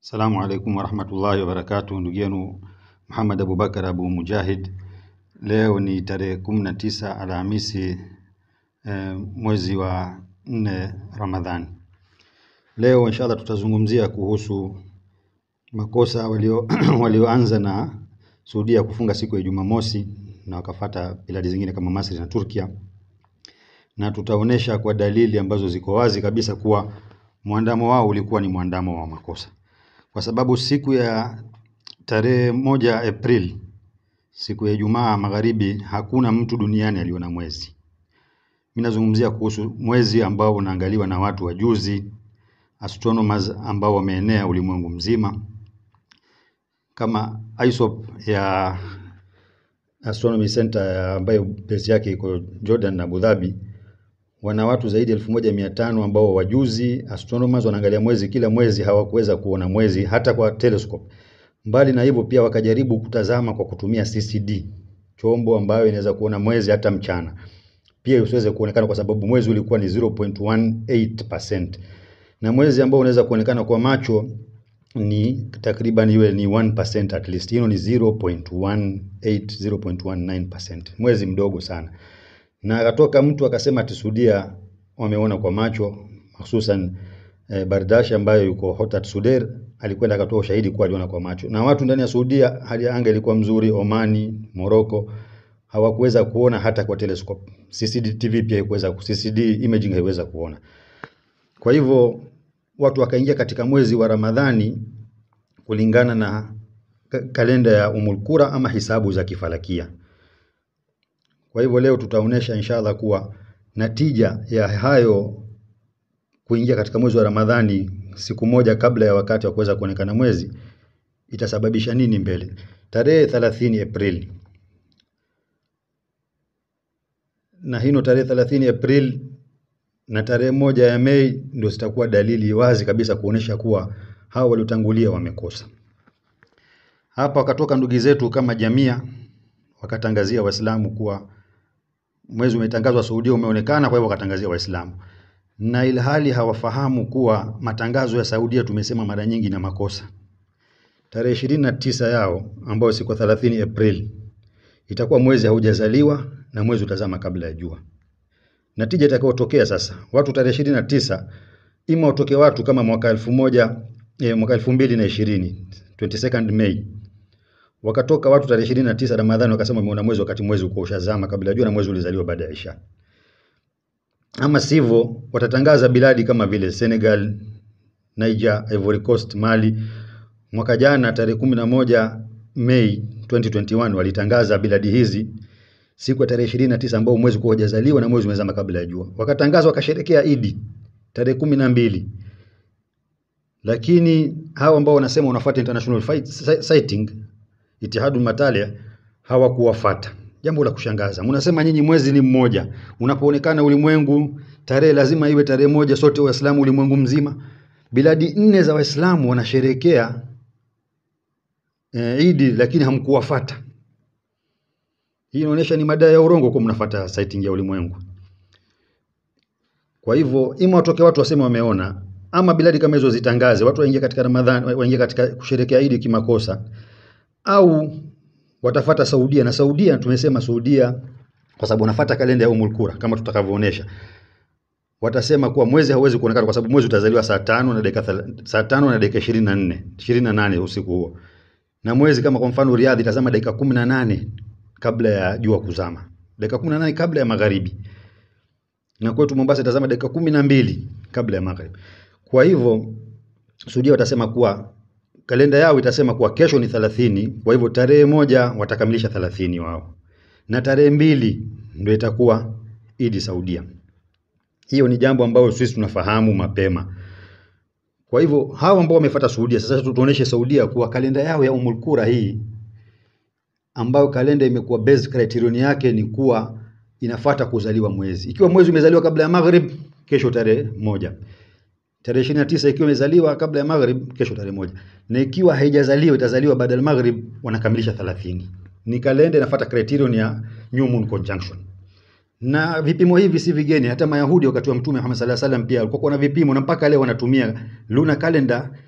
Assalamu alaikum warahmatullahi wabarakatuh. Ndugu yenu Muhammad Abubakar Abu Mujahid. Leo ni tarehe kumi na tisa Alhamisi eh, mwezi wa nne Ramadhani. Leo inshallah tutazungumzia kuhusu makosa walio walioanza na Saudia kufunga siku ya Jumamosi na wakafata biladi zingine kama Masri na Turkia, na tutaonesha kwa dalili ambazo ziko wazi kabisa kuwa mwandamo wao ulikuwa ni mwandamo wa makosa, kwa sababu siku ya tarehe moja Aprili, siku ya Ijumaa magharibi, hakuna mtu duniani aliona mwezi. Mimi nazungumzia kuhusu mwezi ambao unaangaliwa na watu wajuzi, astronomers ambao wameenea ulimwengu mzima kama ISOP ya Astronomy Center ya ambayo base yake iko Jordan na Abu Dhabi, wana watu zaidi ya elfu moja mia tano ambao wajuzi astronomers wanaangalia mwezi kila mwezi, hawakuweza kuona mwezi hata kwa telescope. Mbali na hivyo, pia wakajaribu kutazama kwa kutumia CCD, chombo ambayo inaweza kuona mwezi hata mchana, pia usiweze kuonekana kwa sababu mwezi ulikuwa ni 0.18% na mwezi ambao unaweza kuonekana kwa macho ni takriban iwe ni 1% at least. Hilo ni 0.18 0.19%, mwezi mdogo sana. Na akatoka mtu akasema ati Saudia wameona kwa macho, hususan eh, Bardashi ambayo yuko Hotat Sudair alikwenda akatoa ushahidi kuwa aliona kwa macho, na watu ndani ya Saudia hali ya anga ilikuwa mzuri. Omani, Morocco hawakuweza kuona hata kwa telescope. CCTV pia haikuweza, CCD imaging haiweza kuona. Kwa hivyo watu wakaingia katika mwezi wa Ramadhani kulingana na ka- kalenda ya Umul Qura ama hisabu za kifalakia. Kwa hivyo leo tutaonesha inshallah kuwa natija ya hayo kuingia katika mwezi wa Ramadhani siku moja kabla ya wakati wa kuweza kuonekana mwezi itasababisha nini mbele. Tarehe 30 Aprili na hino tarehe 30 Aprili na tarehe moja ya Mei ndio zitakuwa dalili wazi kabisa kuonesha kuwa hao waliotangulia wamekosa. Hapa wakatoka ndugu zetu kama Jamia wakatangazia Waislamu kuwa mwezi umetangazwa Saudia umeonekana, kwa hivyo wakatangazia Waislamu, na ilhali hawafahamu kuwa matangazo ya Saudia tumesema mara nyingi na makosa. Tarehe ishirini na tisa yao ambayo siku 30 Aprili itakuwa mwezi haujazaliwa na mwezi utazama kabla ya jua. Natija itakayotokea sasa, watu tarehe ishirini na tisa ima watoke watu kama mwaka elfu moja eh, mwaka elfu mbili na ishirini 22nd May wakatoka watu tarehe ishirini na tisa Ramadhani wakasema wameona mwezi wakati mwezi uko ushazama kabla ya jua na mwezi ulizaliwa baada ya Isha. Ama sivyo watatangaza biladi kama vile Senegal, Niger, Ivory Coast, Mali. Mwaka jana tarehe kumi na moja Mei 2021 walitangaza biladi hizi siku ya tarehe ishirini na tisa ambao mwezi kuwa hujazaliwa na mwezi umezama kabla ya jua, wakatangaza wakasherekea Idi tarehe kumi na mbili lakini hao ambao wanasema wanafuata international fight, si- sighting Itihadul Matalia hawakuwafata. Jambo la kushangaza, mnasema nyinyi mwezi ni mmoja, unapoonekana ulimwengu tarehe lazima iwe tarehe moja, sote Waislamu ulimwengu mzima. Biladi nne za Waislamu wanasherekea e, Idi, lakini hamkuwafata. Hii inaonyesha ni madai ya urongo kwa mnafuata sighting ya ulimwengu. Kwa hivyo ima watoke watu waseme wameona, ama biladi kama hizo zitangaze, watu waingie katika Ramadhani, waingie katika kusherekea Idi kimakosa, au watafata Saudia na Saudia tumesema Saudia kwa sababu wanafuata kalenda ya Umul Qura kama tutakavyoonesha. Watasema kuwa mwezi hauwezi kuonekana kwa sababu mwezi utazaliwa saa tano na dakika thela- saa tano na dakika 24 28 usiku huo. Na mwezi kama kwa mfano Riyadh itazama dakika 18 kabla ya jua kuzama. Dakika 18 kabla ya magharibi. Na kwetu Mombasa itazama dakika 12 kabla ya magharibi. Kwa hivyo Saudia watasema kuwa kalenda yao itasema kuwa kesho ni 30, kwa hivyo tarehe moja watakamilisha 30 wao, na tarehe mbili ndio itakuwa Idi Saudia. Hiyo ni jambo ambalo sisi tunafahamu mapema. Kwa hivyo hao ambao wamefuata Saudia, sasa tu- tuoneshe Saudia kuwa kalenda yao ya Umul Qura hii ambayo kalenda imekuwa base criterion yake ni kuwa inafuata kuzaliwa mwezi. Ikiwa mwezi umezaliwa kabla ya Maghrib, kesho tarehe moja tarehe ishirini na tisa ikiwa imezaliwa kabla ya maghrib, kesho tarehe moja, na ikiwa haijazaliwa itazaliwa baada ya maghrib, wanakamilisha 30. Ni kalenda inafuata criterion ya new moon conjunction. Na vipimo hivi si vigeni, hata Mayahudi wakati wa Mtume Muhammad sallallahu alaihi wasallam pia walikuwa na vipimo na mpaka leo wanatumia lunar calendar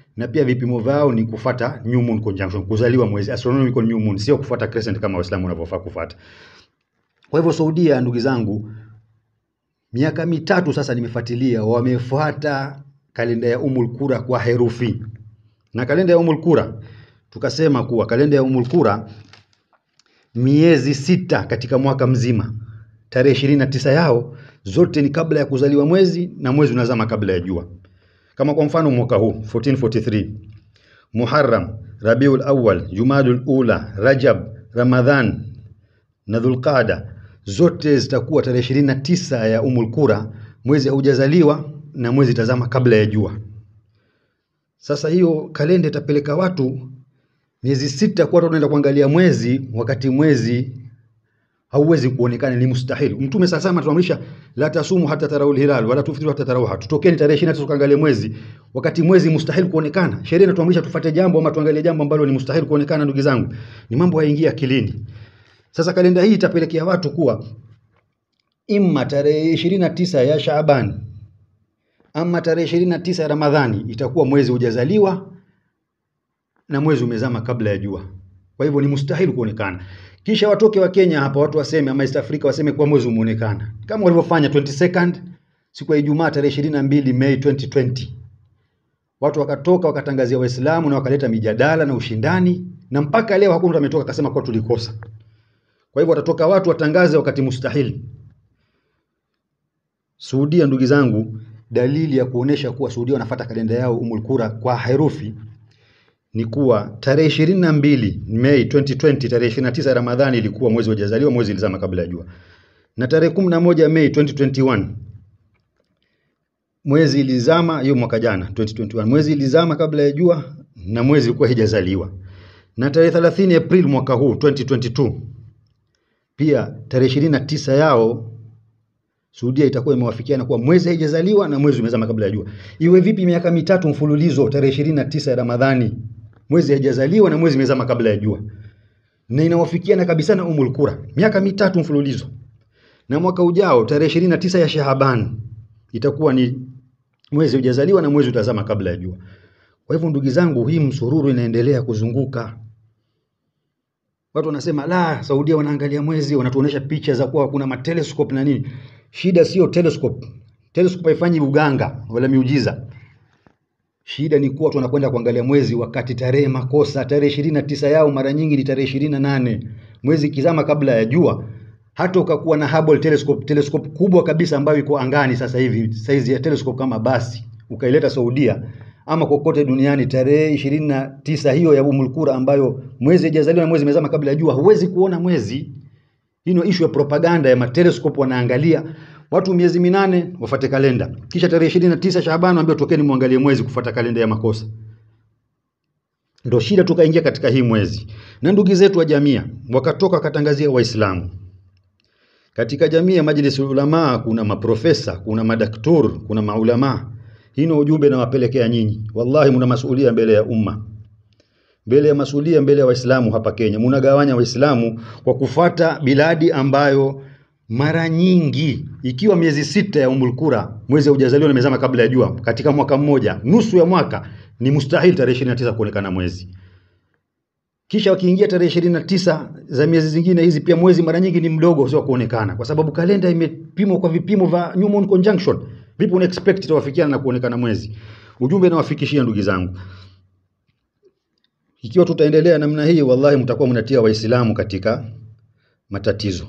na pia vipimo vyao ni kufata new moon conjunction, kuzaliwa mwezi astronomical new moon, sio kufuata crescent kama Waislamu wanavyofaa kufuata. Kwa hivyo Saudia, ndugu zangu, miaka mitatu sasa nimefuatilia, wamefuata kalenda ya Umul Qura kwa herufi. Na kalenda ya Umul Qura tukasema kuwa kalenda ya Umul Qura miezi sita katika mwaka mzima, tarehe ishirini na tisa yao zote ni kabla ya kuzaliwa mwezi na mwezi unazama kabla ya jua. Kama kwa mfano mwaka huu 1443 Muharram, Rabiul Awwal, Jumadul Ula, Rajab, Ramadhan na Dhulqada zote zitakuwa tarehe ishirini na tisa ya Umul Qura, mwezi haujazaliwa na mwezi tazama kabla ya jua. Sasa hiyo kalenda itapeleka watu miezi sita kwa watu wanaenda kuangalia mwezi, wakati mwezi hauwezi kuonekana, ni mustahili. Mtume sasa sama tuamrisha la tasumu hata taraul hilal wala tuftiru hata tarawha, tutokeni tarehe 29 tukaangalie mwezi, wakati mwezi mustahili kuonekana. Sheria inatuamrisha tufate jambo ama tuangalie jambo ambalo ni mustahili kuonekana. Ndugu zangu, ni mambo hayaingia akilini. Sasa kalenda hii itapelekea watu kuwa imma tarehe 29 ya Shaaban ama tarehe 29 ya Ramadhani itakuwa mwezi hujazaliwa na mwezi umezama kabla ya jua. Kwa hivyo ni mustahili kuonekana. Kisha watoke wa Kenya hapa watu waseme ama East Africa waseme kuwa mwezi umeonekana. Kama walivyofanya 22nd siku ya Ijumaa tarehe 22 Mei 2020. Watu wakatoka wakatangazia Waislamu na wakaleta mijadala na ushindani na mpaka leo hakuna mtu ametoka akasema kwa tulikosa. Kwa hivyo watatoka watu watangaze wakati mustahili. Saudia, ndugu zangu, dalili ya kuonesha kuwa Saudia wanafuata kalenda yao Umul Qura kwa herufi ni kuwa tarehe ishirini na mbili Mei 2020 tarehe ishirini na tisa Ramadhani ilikuwa mwezi hujazaliwa, mwezi ilizama kabla ya jua, na tarehe kumi na moja Mei 2021 mwezi ilizama, hiyo mwaka jana 2021 mwezi ilizama kabla ya jua na mwezi ulikuwa hijazaliwa, na tarehe 30 April mwaka huu 2022 pia tarehe ishirini na tisa yao Saudia itakuwa imewafikiana kuwa mwezi haijazaliwa na mwezi umezama kabla ya jua. Iwe vipi miaka mitatu mfululizo tarehe ishirini na tisa ya Ramadhani mwezi haijazaliwa na mwezi umezama kabla ya jua, na inawafikiana kabisa na Umul Qura miaka mitatu mfululizo. Na mwaka ujao tarehe ishirini na tisa ya Shaaban itakuwa ni mwezi hujazaliwa na mwezi utazama kabla ya jua. Kwa hivyo ndugu zangu, hii msururu inaendelea kuzunguka. Watu wanasema la, Saudia wanaangalia mwezi, wanatuonesha picha za kuwa kuna mateleskope na nini. Shida sio telescope. Telescope haifanyi uganga wala miujiza. Shida ni kuwa watu wanakwenda kuangalia mwezi wakati tarehe makosa. Tarehe ishirini na tisa yao mara nyingi ni tarehe ishirini na nane mwezi kizama kabla ya jua. Hata ukakuwa na Hubble telescope, telescope kubwa kabisa ambayo iko angani sasa hivi, saizi ya telescope kama basi, ukaileta Saudia ama kokote duniani, tarehe ishirini na tisa hiyo ya Umul Qura ambayo mwezi hajazaliwa na mwezi umezama kabla ya jua, huwezi kuona mwezi. Hii ndio issue ya propaganda ya mateleskope, wanaangalia watu miezi minane wafate kalenda, kisha tarehe ishirini na tisa Shaaban waambia tokeni muangalie mwezi kufuata kalenda ya makosa. Ndio shida, tukaingia katika hii mwezi, na ndugu zetu wa jamia wakatoka wakatangazia Waislamu katika jamii ya Majlis Ulama, kuna maprofesa, kuna madaktur, kuna maulama. Hii ni ujumbe nawapelekea nyinyi, wallahi mna masuhulia mbele ya umma mbele ya masulia mbele ya Waislamu hapa Kenya, munagawanya Waislamu kwa kufata biladi ambayo mara nyingi ikiwa miezi sita ya Umul Qura mwezi haujazaliwa na mezama kabla ya jua katika mwaka mmoja, nusu ya mwaka ni mustahil tarehe 29 kuonekana mwezi. Kisha wakiingia tarehe 29 za miezi zingine hizi, pia mwezi mara nyingi ni mdogo, sio kuonekana, kwa sababu kalenda imepimwa kwa vipimo vya new moon conjunction. Vipi una expect itawafikiana na kuonekana mwezi? Ujumbe nawafikishia ndugu zangu, ikiwa tutaendelea namna hii, wallahi mtakuwa mnatia Waislamu katika matatizo.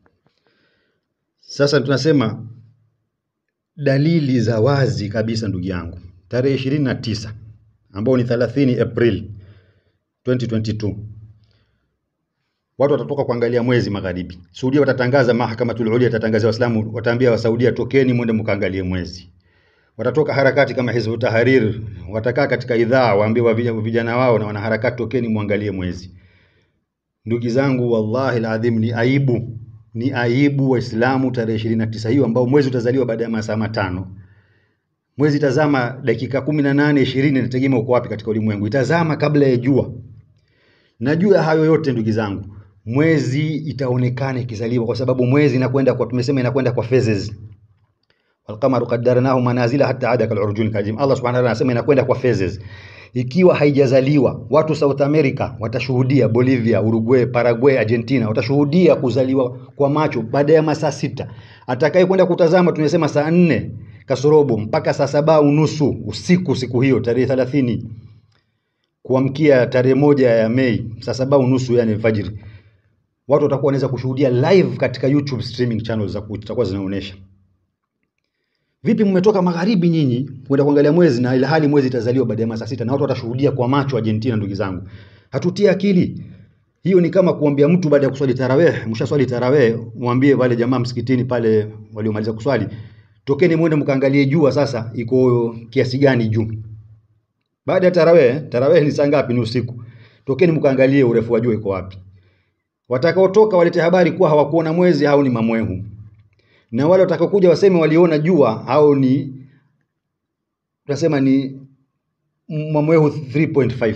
Sasa tunasema dalili za wazi kabisa, ndugu yangu, tarehe ishirini na tisa ambao ni 30 April 2022 watu watatoka kuangalia mwezi magharibi. Saudia watatangaza, mahakamatul ulia itatangaza Waislamu, wataambia Wasaudia, tokeni mwende mkaangalie mwezi. Watatoka harakati kama Hizbu Tahrir, watakaa katika idhaa, waambie wa vijana wao na wanaharakati, tokeni muangalie mwezi. Ndugu zangu, wallahi aladhim, ni aibu, ni aibu Waislamu tarehe ishirini na tisa hiyo ambao mwezi utazaliwa baada ya masaa matano. Mwezi itazama dakika kumi na nane ishirini, inategemea uko wapi katika ulimwengu, itazama kabla ya jua. Na juu ya hayo yote ndugu zangu, mwezi itaonekana ikizaliwa, kwa sababu mwezi inakwenda kwa, tumesema inakwenda kwa phases walqamaru qaddarnahu manazila hatta ada kalurjun kajim. Allah subhanahu wa ta'ala anasema inakwenda kwa phases. ikiwa haijazaliwa. Watu South America watashuhudia, Bolivia, Uruguay, Paraguay, Argentina watashuhudia kuzaliwa kwa macho baada ya masaa sita. Atakaye kwenda kutazama tunasema saa nne kasorobo mpaka saa saba unusu usiku siku hiyo tarehe thelathini kuamkia tarehe moja ya Mei saa saba unusu yani alfajiri, watu watakuwa wanaweza kushuhudia live katika YouTube streaming channels za zitakuwa zinaonyesha vipi mmetoka magharibi nyinyi kwenda kuangalia mwezi na ilhali mwezi itazaliwa baada ya masaa sita na watu watashuhudia kwa macho Argentina. Ndugu zangu, hatutie akili hiyo. Ni kama kuambia mtu baada ya kuswali tarawih, mshaswali tarawih, mwambie wale jamaa msikitini pale waliomaliza kuswali, tokeni mwende mkaangalie jua sasa iko kiasi gani juu. Baada ya tarawih, tarawih ni saa ngapi? Ni usiku. Tokeni mkaangalie urefu wa jua iko wapi. Watakaotoka walete habari kuwa hawakuona mwezi, hao ni mamwehu na wale watakaokuja waseme waliona jua au ni tunasema ni mamwehu 3.5.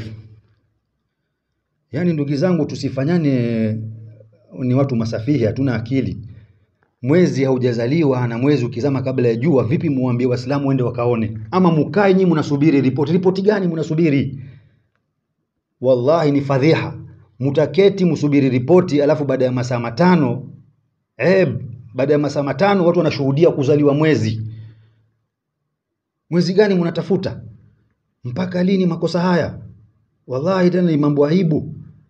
Yaani ndugu zangu, tusifanyane ni watu masafihi, hatuna akili. Mwezi haujazaliwa na mwezi ukizama kabla ya jua, vipi muambie Waislamu wende wakaone? Ama mukae nyinyi mnasubiri ripoti? Ripoti gani mnasubiri? Wallahi ni fadhiha. Mutaketi msubiri ripoti, alafu baada ya masaa matano eh, baada ya masaa matano watu wanashuhudia kuzaliwa mwezi. Mwezi gani mnatafuta? Mpaka lini makosa haya? Wallahi tena ni mambo aibu.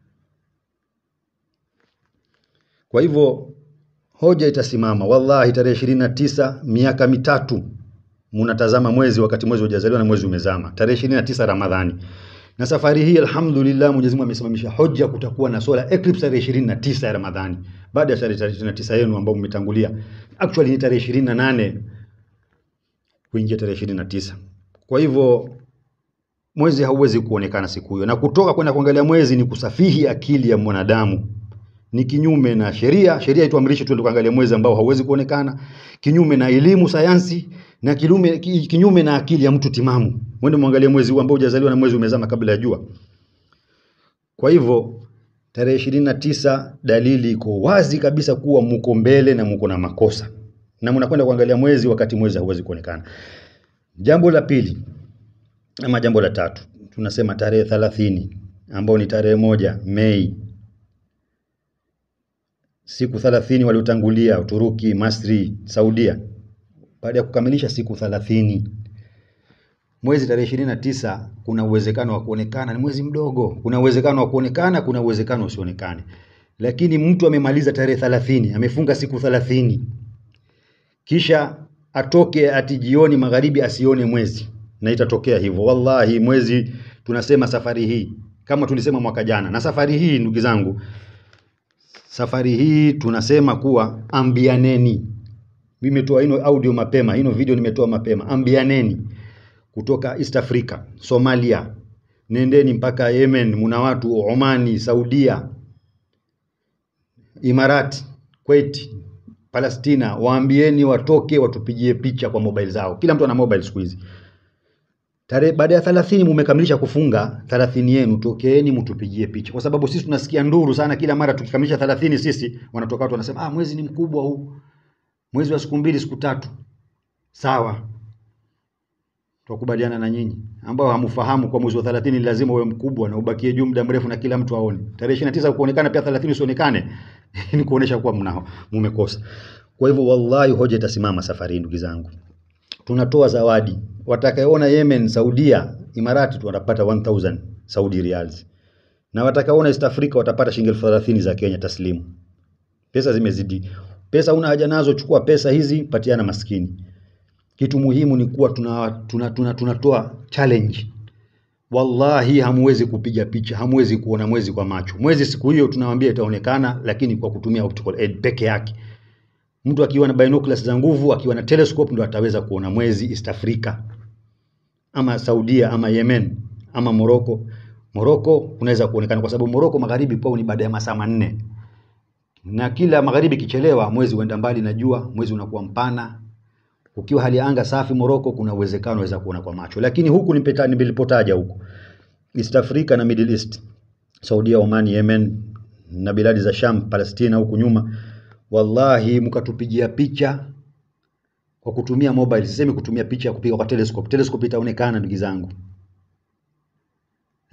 Kwa hivyo hoja itasimama, wallahi, tarehe ishirini na tisa miaka mitatu munatazama mwezi wakati mwezi hujazaliwa na mwezi umezama, tarehe ishirini na tisa Ramadhani. Na safari hii alhamdulillah, Mwenyezi Mungu amesimamisha hoja, kutakuwa na solar eclipse tarehe ishirini na tisa ya Ramadhani, baada ya tarehe ishirini na tisa yenu ambao mmetangulia. Actually ni tarehe ishirini na nane kuingia tarehe ishirini na tisa. Kwa hivyo mwezi hauwezi kuonekana siku hiyo, na kutoka kwenda kuangalia mwezi ni kusafihi akili ya mwanadamu, ni kinyume na sheria. Sheria ituamrishe tuende kuangalia mwezi ambao hauwezi kuonekana, kinyume na elimu sayansi, na kinyume, kinyume na akili ya mtu timamu. Mwende muangalie mwezi huu ambao hujazaliwa na mwezi umezama kabla ya jua. Kwa hivyo tarehe ishirini na tisa dalili iko wazi kabisa kuwa muko mbele na muko na makosa, na mnakwenda kuangalia mwezi wakati mwezi hauwezi kuonekana. Jambo la pili ama jambo la tatu, tunasema tarehe thelathini ambao ni tarehe moja Mei, siku thelathini waliotangulia Uturuki, Masri, Saudia, baada ya kukamilisha siku thelathini mwezi tarehe ishirini na tisa kuna uwezekano wa kuonekana, ni mwezi mdogo. Kuna uwezekano wa kuonekana, kuna uwezekano usionekane. Lakini mtu amemaliza tarehe thelathini, amefunga siku thelathini, kisha atoke ati jioni magharibi asione mwezi, na itatokea hivyo. Wallahi, mwezi tunasema safari hii kama tulisema mwaka jana, na safari hii ndugu zangu, safari hii tunasema kuwa ambianeni. Mimi nimetoa ino audio mapema, ino video nimetoa mapema. Ambianeni kutoka East Africa, Somalia, nendeni mpaka Yemen, muna watu Omani, Saudia, Imarati, Kuwait, Palestina, waambieni watoke watupigie picha kwa mobile zao. Kila mtu ana mobile siku hizi. Tarehe baada ya 30 mumekamilisha kufunga 30 yenu, tokeeni mtupigie picha, kwa sababu sisi tunasikia nduru sana kila mara tukikamilisha 30 sisi wanatoka watu wanasema, ah, mwezi ni mkubwa huu, mwezi wa siku mbili siku tatu. Sawa, tukubaliana na nyinyi ambao hamfahamu kwa mwezi wa 30 lazima uwe mkubwa na ubakie juu muda mrefu na kila mtu aone. Tarehe 29 kuonekana pia 30 usionekane ni kuonesha kuwa mna mumekosa. Kwa hivyo wallahi, hoja itasimama safari ndugu zangu. Tunatoa zawadi, watakaoona Yemen, Saudia, Imarati tu watapata 1000 Saudi riyals, na watakaoona East Africa watapata shilingi elfu thelathini za Kenya taslimu. Pesa zimezidi, pesa una haja nazo, chukua pesa hizi patiana maskini. Kitu muhimu ni kuwa tunatoa tuna, tuna, tuna, tuna challenge. Wallahi hamuwezi kupiga picha, hamuwezi kuona mwezi kwa macho. Mwezi siku hiyo tunawaambia itaonekana, lakini kwa kutumia optical aid peke yake. Mtu akiwa na binoculars za nguvu, akiwa na telescope ndo ataweza kuona mwezi East Africa ama Saudia ama Yemen ama Morocco. Morocco unaweza kuonekana kwa sababu Morocco magharibi kwao ni baada ya masaa manne, na kila magharibi kichelewa, mwezi huenda mbali na jua, mwezi unakuwa mpana. Ukiwa hali ya anga safi Morocco, kuna uwezekano waweza kuona kwa macho, lakini huku nilipotaja huku East Africa na Middle East, Saudia, Oman, Yemen na biladi za Sham, Palestina huku nyuma Wallahi, mkatupigia picha kwa kutumia mobile. Sisemi kutumia picha ya kupiga kwa telescope. Telescope itaonekana ndugu zangu,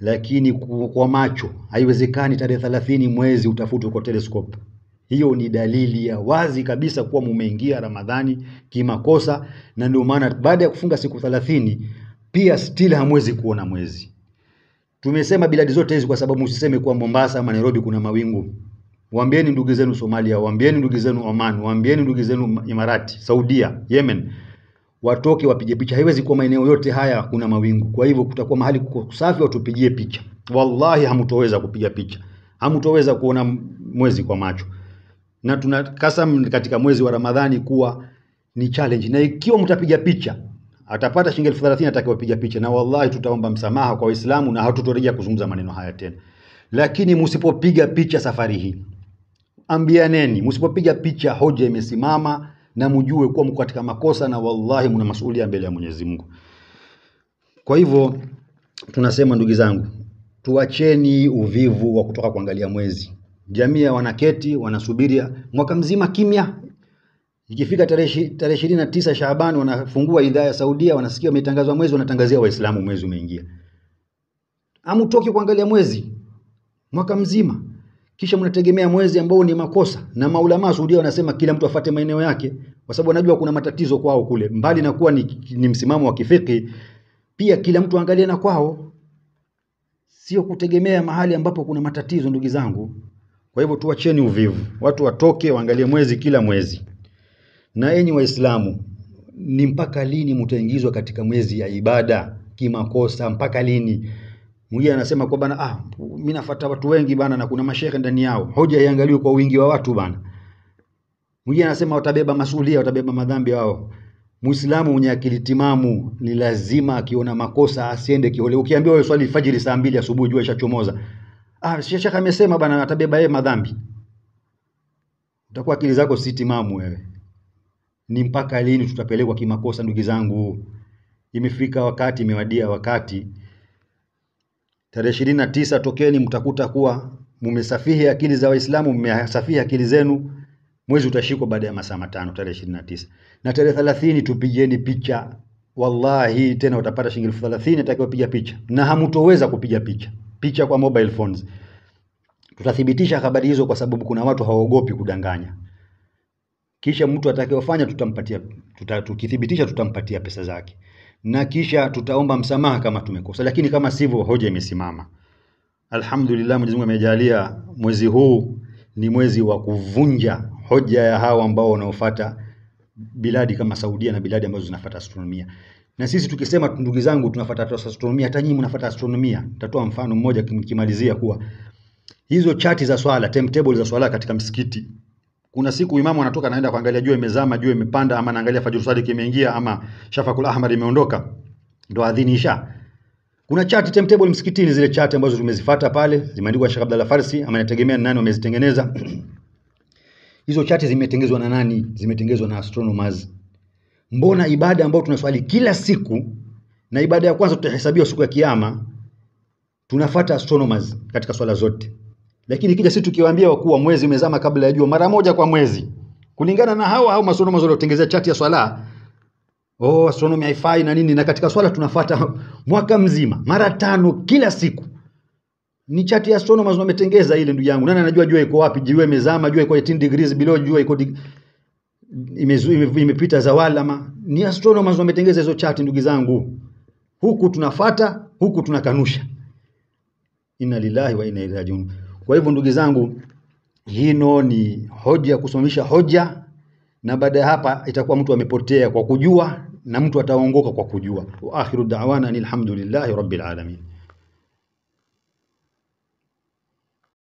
lakini ku- kwa macho haiwezekani tarehe thelathini mwezi utafutwe kwa telescope. Hiyo ni dalili ya wazi kabisa kuwa mumeingia Ramadhani kimakosa, na ndio maana baada ya kufunga siku thelathini pia still hamwezi kuona mwezi. Tumesema biladi zote hizi kwa sababu msiseme kuwa Mombasa ama Nairobi kuna mawingu. Waambieni ndugu zenu Somalia, waambieni ndugu zenu Oman, waambieni ndugu zenu Imarati, Saudia, Yemen, watoke wapige picha. Haiwezi kuwa maeneo yote haya kuna mawingu. Kwa hivyo kutakuwa mahali kuko safi, watupigie picha. Wallahi hamtoweza kupiga picha, hamtoweza kuona mwezi kwa macho, na tuna kasam katika mwezi wa Ramadhani kuwa ni challenge, na ikiwa mtapiga picha atapata shilingi elfu thelathini atakayopiga picha, na wallahi tutaomba msamaha kwa Waislamu na hatutorejea kuzungumza maneno haya tena. Lakini msipopiga picha safari hii, ambianeni, msipopiga picha, hoja imesimama na mjue kuwa mko katika makosa, na wallahi mna masuhulia mbele ya Mwenyezi Mungu. Kwa hivyo tunasema ndugu zangu, tuacheni uvivu wa kutoka kuangalia mwezi. Jamii wanaketi wanasubiria mwaka mzima kimya, ikifika tarehe ishi- tarehe ishirini na tisa Shaaban wanafungua idhaa ya Saudia, wanasikia umetangazwa mwezi, wanatangazia Waislamu mwezi umeingia. Hamutoki kuangalia mwezi mwaka mzima, kisha mnategemea mwezi ambao ni makosa. Na maulama wa Saudia wanasema kila mtu afate maeneo yake, kwa sababu wanajua kuna matatizo kwao kule, mbali na kuwa ni, ni msimamo wa kifiki, pia kila mtu angalie na kwao, sio kutegemea mahali ambapo kuna matatizo, ndugu zangu. Kwa hivyo tuacheni uvivu, watu watoke waangalie mwezi kila mwezi. Na enyi Waislamu, ni mpaka lini mtaingizwa katika mwezi ya ibada kimakosa? Mpaka lini? Mwingine anasema kwa bana, ah, mimi nafuata watu wengi bana, na kuna mashehe ndani yao. Hoja iangaliwe kwa wingi wa watu bana. Mwingine anasema watabeba masuhulia, watabeba madhambi wao. Muislamu mwenye akili timamu ni lazima akiona makosa asiende kihole. Ukiambiwa wewe swali fajiri saa mbili asubuhi, jua ishachomoza. Ah, shekhe amesema bana, atabeba yeye madhambi. Utakuwa akili zako si timamu wewe. Ni mpaka lini tutapelekwa kimakosa, ndugu zangu? Imefika wakati, imewadia wakati. Tarehe ishirini na tisa tokeni, mtakuta kuwa mumesafihi akili za Waislamu, mmesafihi akili zenu. Mwezi utashikwa baada ya masaa matano, tarehe ishirini na tisa na tarehe thelathini tupigeni picha. Wallahi tena utapata shilingi elfu thelathini atakayopiga picha, na hamtoweza kupiga picha picha kwa mobile phones. Tutathibitisha habari hizo kwa sababu kuna watu hawaogopi kudanganya. Kisha mtu atakayofanya tutampatia tuta, tukithibitisha tutampatia pesa zake, na kisha tutaomba msamaha kama tumekosa, lakini kama sivyo, hoja imesimama. Alhamdulillah, Mwenyezi Mungu amejalia mwezi huu ni mwezi wa kuvunja hoja ya hao ambao wanaofuata biladi kama Saudia na biladi ambazo zinafuata astronomia. Na sisi tukisema ndugu zangu tunafuata astronomia, hata nyinyi mnafuata astronomia. Nitatoa mfano mmoja nikimalizia kuwa hizo chati za swala, timetable za swala katika msikiti. Kuna siku imamu anatoka anaenda kuangalia jua imezama, jua imepanda, ama anaangalia fajr sadiq imeingia, ama shafaqul ahmar imeondoka, ndo adhini isha. Kuna chati timetable msikitini, zile chati ambazo tumezifuata pale zimeandikwa Sheikh Abdalla Farsi, ama inategemea ni nani wamezitengeneza. Hizo chati zimetengenezwa na nani? Zimetengenezwa na astronomers. Mbona ibada ambayo tunaswali kila siku na ibada ya kwanza tutahesabiwa siku ya kiyama, tunafuata astronomers katika swala zote, lakini kija sisi tukiwaambia wakuwa mwezi umezama kabla ya jua mara moja kwa mwezi, kulingana na hao hao astronomers waliotengeneza chati ya swala, oh, astronomy haifai na nini, na katika swala tunafuata mwaka mzima mara tano kila siku ni chati ya astronomers wametengeza ile, ndugu yangu. Nani anajua jua iko wapi? Jua imezama, jua iko 18 degrees below, jua iko dig... imezu, ime, imepita zawal, ama ni astronomers wametengeza hizo chati, ndugu zangu. Huku tunafata, huku tunakanusha. Inna lillahi wa inna ilaihi rajiun. Kwa hivyo ndugu zangu, hino ni hoja ya kusimamisha hoja, na baada ya hapa itakuwa mtu amepotea kwa kujua na mtu ataongoka kwa kujua. Wa akhiru da'wana alhamdulillahi rabbil alamin.